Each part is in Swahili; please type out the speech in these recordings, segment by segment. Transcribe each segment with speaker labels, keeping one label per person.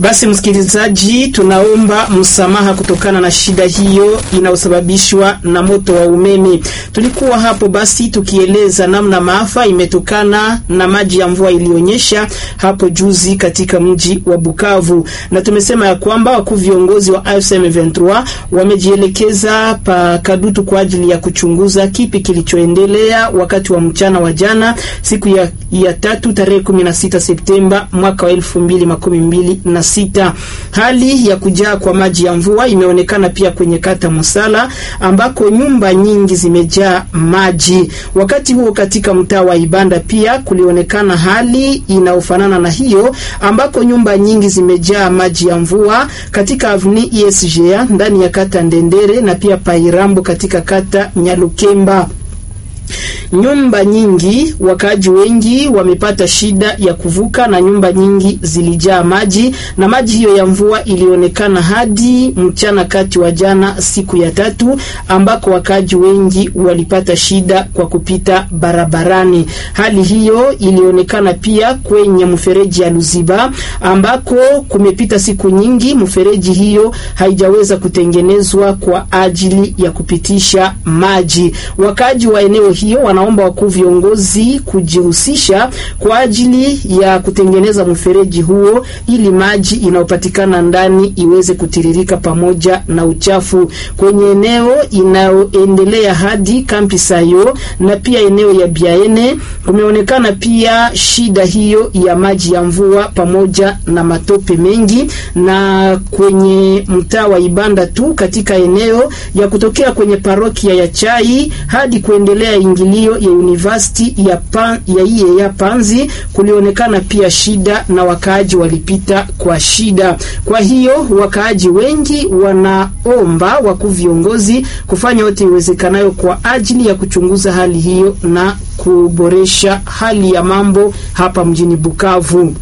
Speaker 1: Basi msikilizaji, tunaomba msamaha kutokana na shida hiyo inayosababishwa na moto wa umeme. Tulikuwa hapo basi tukieleza namna maafa imetokana na maji ya mvua iliyonyesha hapo juzi katika mji wa Bukavu, na tumesema ya kwamba wakuu viongozi wa AFC M23 wamejielekeza pa Kadutu kwa ajili ya kuchunguza kipi kilichoendelea wakati wa mchana wa jana siku ya, ya tatu tarehe 16 Septemba mwaka wa 2026. Hali ya kujaa kwa maji ya mvua imeonekana pia kwenye kata Musala ambako nyumba nyingi zimejaa maji. Wakati huo katika mtaa wa Ibanda pia kulionekana hali inayofanana na hiyo ambako nyumba nyingi zimejaa maji ya mvua katika avni ISGA ndani ya kata Ndendere na pia Pairambo katika kata Nyalukemba. Nyumba nyingi, wakaaji wengi wamepata shida ya kuvuka na nyumba nyingi zilijaa maji, na maji hiyo ya mvua ilionekana hadi mchana kati wa jana, siku ya tatu, ambako wakaaji wengi walipata shida kwa kupita barabarani. Hali hiyo ilionekana pia kwenye mfereji ya Luziba ambako kumepita siku nyingi mfereji hiyo haijaweza kutengenezwa kwa ajili ya kupitisha maji. Wakaaji wa eneo hiyo wanaomba wakuu viongozi kujihusisha kwa ajili ya kutengeneza mfereji huo ili maji inayopatikana ndani iweze kutiririka pamoja na uchafu kwenye eneo inayoendelea hadi kampi Sayo na pia eneo ya Biaene. Kumeonekana pia shida hiyo ya maji ya mvua pamoja na matope mengi, na kwenye mtaa wa Ibanda tu katika eneo ya kutokea kwenye parokia ya Chai hadi kuendelea ingilio ya university ya pan, ya iye ya Panzi kulionekana pia shida na wakaaji walipita kwa shida. Kwa hiyo wakaaji wengi wanaomba wakuu viongozi kufanya yote iwezekanayo kwa ajili ya kuchunguza hali hiyo na kuboresha hali ya mambo hapa mjini Bukavu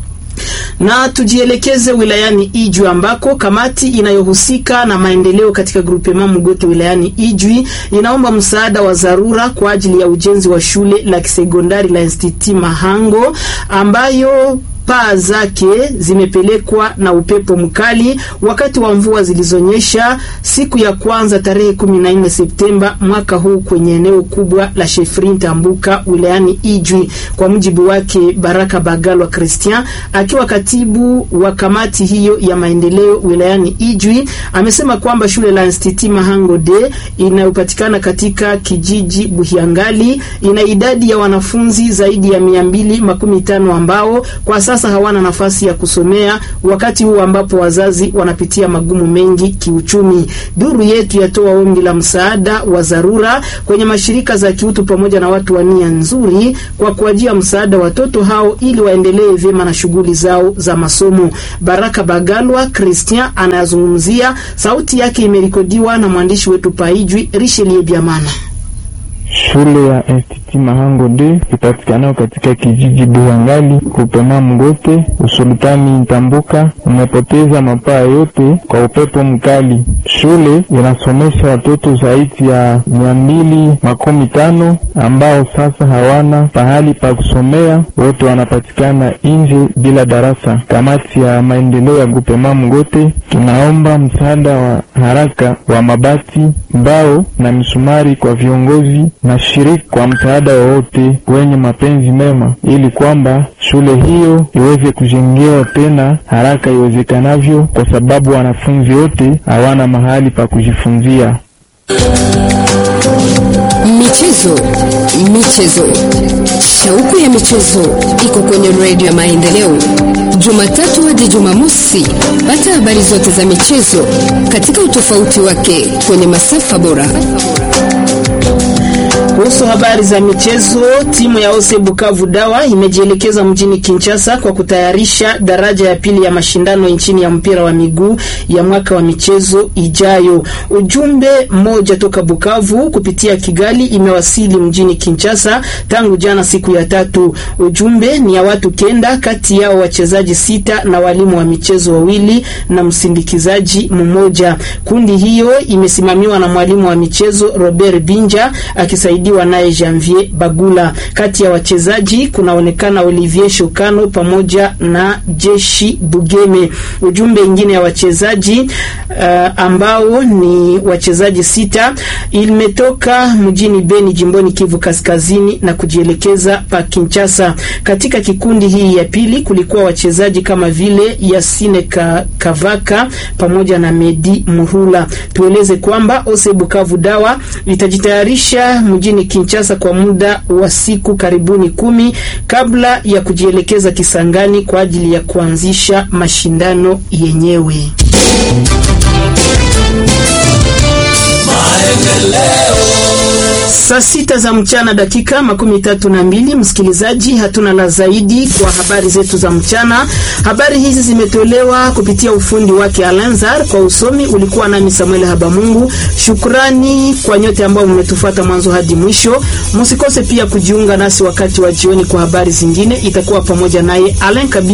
Speaker 1: na tujielekeze wilayani Ijwi ambako kamati inayohusika na maendeleo katika grupema Mugoto wilayani Ijwi inaomba msaada wa dharura kwa ajili ya ujenzi wa shule la kisekondari la Institut Mahango ambayo paa zake zimepelekwa na upepo mkali wakati wa mvua zilizonyesha siku ya kwanza tarehe 14 Septemba mwaka huu kwenye eneo kubwa la Shefrin Tambuka wilayani Ijwi. Kwa mujibu wake Baraka Bagalwa Christian, akiwa katibu wa kamati hiyo ya maendeleo wilayani Ijwi, amesema kwamba shule la Institut Mahango de inayopatikana katika kijiji Buhiangali ina idadi ya wanafunzi zaidi ya mia mbili makumi tano ambao kwa sasa hawana nafasi ya kusomea wakati huu ambapo wazazi wanapitia magumu mengi kiuchumi. Duru yetu yatoa ombi la msaada wa dharura kwenye mashirika za kiutu pamoja na watu wa nia nzuri kwa kuajia msaada watoto hao ili waendelee vyema na shughuli zao za masomo. Baraka Bagalwa Christian anayazungumzia, sauti yake imerekodiwa na mwandishi wetu Paijwi Richelieu Biamana.
Speaker 2: Shule ya Institut Mahango de ipatikanayo katika kijiji Buhangali kupema Mgote usultani Ntambuka umepoteza mapaa yote kwa upepo mkali. Shule inasomesha watoto zaidi ya mia mbili makumi tano ambao sasa hawana pahali pa kusomea, wote wanapatikana nje bila darasa. Kamati ya maendeleo ya kupema Mgote tunaomba msaada wa haraka wa mabati, mbao na misumari kwa viongozi na shiriki kwa msaada wowote wenye mapenzi mema, ili kwamba shule hiyo iweze kujengewa tena haraka iwezekanavyo, kwa sababu wanafunzi wote hawana mahali pa kujifunzia.
Speaker 3: Michezo, michezo, shauku ya michezo iko kwenye redio ya Maendeleo, Jumatatu hadi Jumamosi. Pata habari zote za michezo katika utofauti wake kwenye masafa bora.
Speaker 1: Kuhusu habari za michezo, timu ya Ose Bukavu Dawa imejielekeza mjini Kinshasa kwa kutayarisha daraja ya pili ya mashindano nchini ya mpira wa miguu ya mwaka wa michezo ijayo. Ujumbe mmoja toka Bukavu kupitia Kigali imewasili mjini Kinshasa tangu jana siku ya tatu. Ujumbe ni ya watu kenda, kati yao wachezaji sita na walimu wa michezo wawili na msindikizaji mmoja. Kundi hiyo imesimamiwa na mwalimu wa michezo Robert Binja akisaidia wakisaidiwa naye Janvier Bagula. Kati ya wachezaji kunaonekana Olivier Shokano pamoja na Jeshi Bugeme. Ujumbe ingine ya wachezaji uh, ambao ni wachezaji sita imetoka mjini Beni jimboni Kivu Kaskazini na kujielekeza pa Kinshasa. Katika kikundi hii ya pili kulikuwa wachezaji kama vile Yasine Ka, Kavaka pamoja na Medi Muhula. Tueleze kwamba Ose Bukavu Dawa litajitayarisha mjini Kinshasa kwa muda wa siku karibuni kumi kabla ya kujielekeza Kisangani kwa ajili ya kuanzisha mashindano yenyewe. Saa sita za mchana dakika makumi tatu na mbili. Msikilizaji, hatuna la zaidi kwa habari zetu za mchana. Habari hizi zimetolewa kupitia ufundi wake Alanzar, kwa usomi ulikuwa nami Samuel Habamungu. Shukrani kwa nyote ambao mmetufuata mwanzo hadi mwisho. Msikose pia kujiunga nasi wakati wa jioni kwa habari zingine, itakuwa pamoja naye Alen Kabi